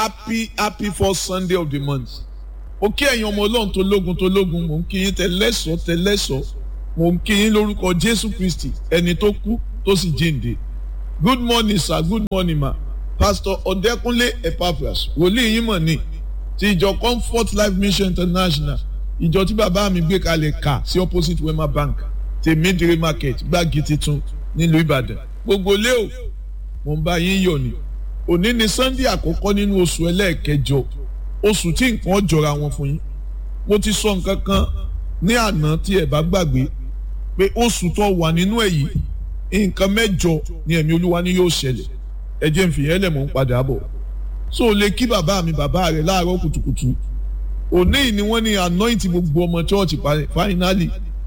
happy happy first sunday of the month mo kí ẹ̀yin ọmọ ọlọ́run tó lógun tó lógun mò ń kí yín tẹlẹ́sọ̀ tẹlẹ́sọ̀ mò ń kí yín lórúkọ jésù kristi ẹni tó kú tó sì jíǹde good morning sir good morning ma pastor ọ̀dẹ́kúnlé epaphras wòlíì yín mọ̀ ní ti ìjọ comfort life mission international ìjọ tí bàbá mi gbé kalẹ̀ kà sí opposite wema bank tèmídìrí market gbági titun nílùú ìbàdàn gbogbo lé o mò ń bá yín yọ̀ ni òní ni sunday àkọ́kọ́ nínú oṣù ẹlẹ́ẹ̀kẹjọ oṣù tí nǹkan jọra wọn fún yín mo ti sọ nǹkan kan ní àná tí ẹ bá gbàgbé pé oṣù tó wà nínú ẹ̀ yìí nǹkan mẹ́jọ ni ẹ̀mí olúwa ni yóò ṣẹlẹ̀ ẹ jẹ́ n fìyẹn lẹ̀ mọ́ ń padà bọ̀ so o lè kí bàbá mi bàbá rẹ̀ láàárọ̀ kùtùkùtù òní ni wọ́n ní anoint gbogbo ọmọ church finally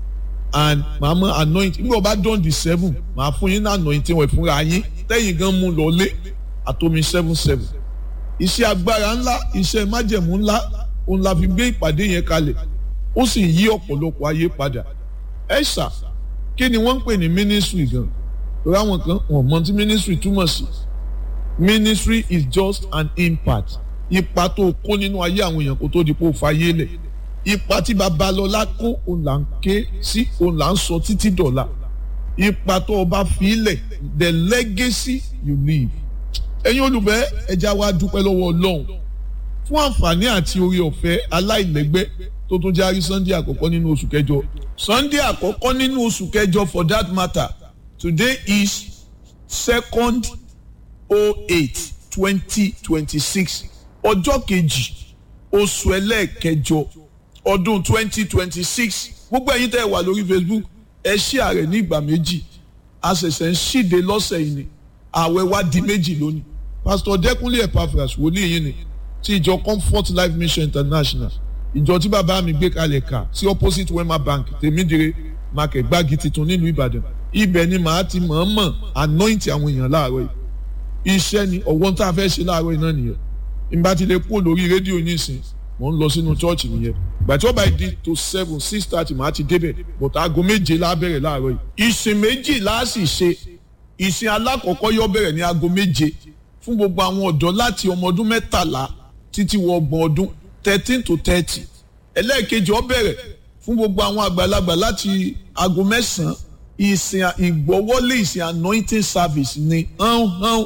and màá mọ anoint nígbà bá dán di seven màá fún yín ní anoint wẹ̀ fúnra yín tẹ́yìn gan mú lọ lé àtomi seven seven iṣẹ́ agbára ńlá iṣẹ́ májẹ̀mú ńlá òun la fi gbé ìpàdé yẹn kalẹ̀ ó sì yí ọ̀pọ̀lọpọ̀ ayé padà ẹ ṣá kí ni wọ́n ń pè ní ministry gan torí àwọn kan wọ́n mọ tí ministry túmọ̀ sí ministry is just an impact ipa tó kó nínú ayé àwọn èèyàn kó tó di pé ó fayé lẹ̀ ipa tí babalọ́lá kó òun là ń ké sí òun là ń sọ títí dọ̀la ipa tó o bá fi lẹ̀ the legacy you leave ẹ̀yin olùbẹ́ ẹja wa dúpẹ́ lọ́wọ́ ọlọ́run fún àǹfààní àti orí ọ̀fẹ́ aláìlẹ́gbẹ́ tó tún járí sunday àkọ́kọ́ nínú oṣù kẹjọ sunday àkọ́kọ́ nínú oṣù kẹjọ for that matter today is second oh eight twenty twenty six ọjọ́ kejì oṣù ẹlẹ́ẹ̀kẹjọ ọdún twenty twenty six gbogbo ẹ̀yin tẹ́ ẹ wà lórí facebook ẹ ṣí ààrẹ ní ìgbà méjì a ṣẹ̀ṣẹ̀ ń ṣíde lọ́sẹ̀ yìí ni ààwẹ̀ wa di méjì lónìí pastor dẹkùnlé epaphras wòlíì yìí ni ti ìjọ comfort life mission international ìjọ tí bàbá mi gbé kalẹ̀ kà sí opposite wema bank tèmídìrè market gbági titun nílùú ìbàdàn ibẹ̀ ni màá ti mọ̀ọ́mọ̀ anoint àwọn èèyàn láàárọ̀ yìí iṣẹ́ ni ọ̀wọ́n tá a fẹ́ ṣe láàárọ̀ yìí náà nìyẹn ìgbà tí lè kúrò lórí rédíò nísìn mò ń lọ sínú chọ́ọ̀chì nìyẹn ìgbà tí ó bá di to seven six thirty màá ti débẹ̀ bọ̀tà aago méje la bẹ̀rẹ̀ láàárọ̀ yìí ìsìn méjì la sì ṣe ìsìn alákọ̀ọ́kọ́ yóò bẹ̀rẹ̀ ní aago méje fún gbogbo àwọn ọ̀dọ́ láti ọmọ ọdún mẹ́tàlá títí wọ ọgbọ̀n ọdún thirteen to thirty ẹlẹ́ẹ̀kejì ó bẹ̀rẹ̀ fún gbogbo àwọn àgbàlagbà láti aago mẹ́sàn-án ìsìn ìgbọ́wọ́lé ìsìn anointing service ni hán hán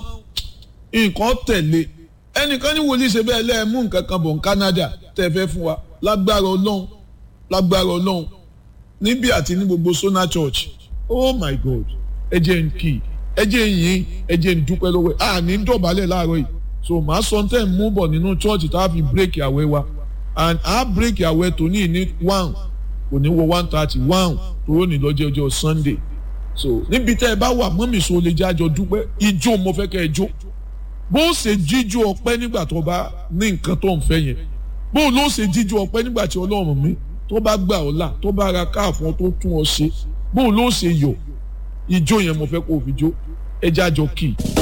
nǹkan tẹ̀lé ẹnìkan ní wòlíì ṣe bẹ́ẹ̀ lẹ́ẹ̀mú nǹkan kan bọ̀ ní Canada tẹ́ fẹ́ fún wa lágbára ọlọ́run lágbára ọlọ́run níbí àti ní gbogbo Sona Church oh my God ẹ jẹ́ n kì í ẹ jẹ́ n yìn ẹ jẹ́ n dúpẹ́ lọ́wọ́ ẹ̀ à ní dọ̀bálẹ̀ láàárọ̀ yìí so màá sọ tẹ́ ń mú bọ̀ nínú church tá a fi bírèkì àwẹ̀ wa and a bírèkì àwẹ̀ tó ní ní one kò ní wọ one thirty one tó ní lọ́jọ́ ọjọ́ Sunday so níbi tẹ́ ẹ bá wà mọ́mì so lè jẹ́ àjọ dúpẹ́ ijó mo fẹ́ kẹ́ ẹ jó bó o ṣe jíjó ọpẹ́ nígbà tó bá ní nǹkan tó ń fẹ́ yẹn bó o ló ṣe jíjó ọpẹ́ nígbà tí Ọlọ́run mi tó bá gbà ọ́ là tó bá ra káàfọ́n tó tún ọ ṣe bó o ló ṣe yọ̀ ijó yẹn mo fẹ́ kó o fi jó ẹjẹ́ àjọ kì í.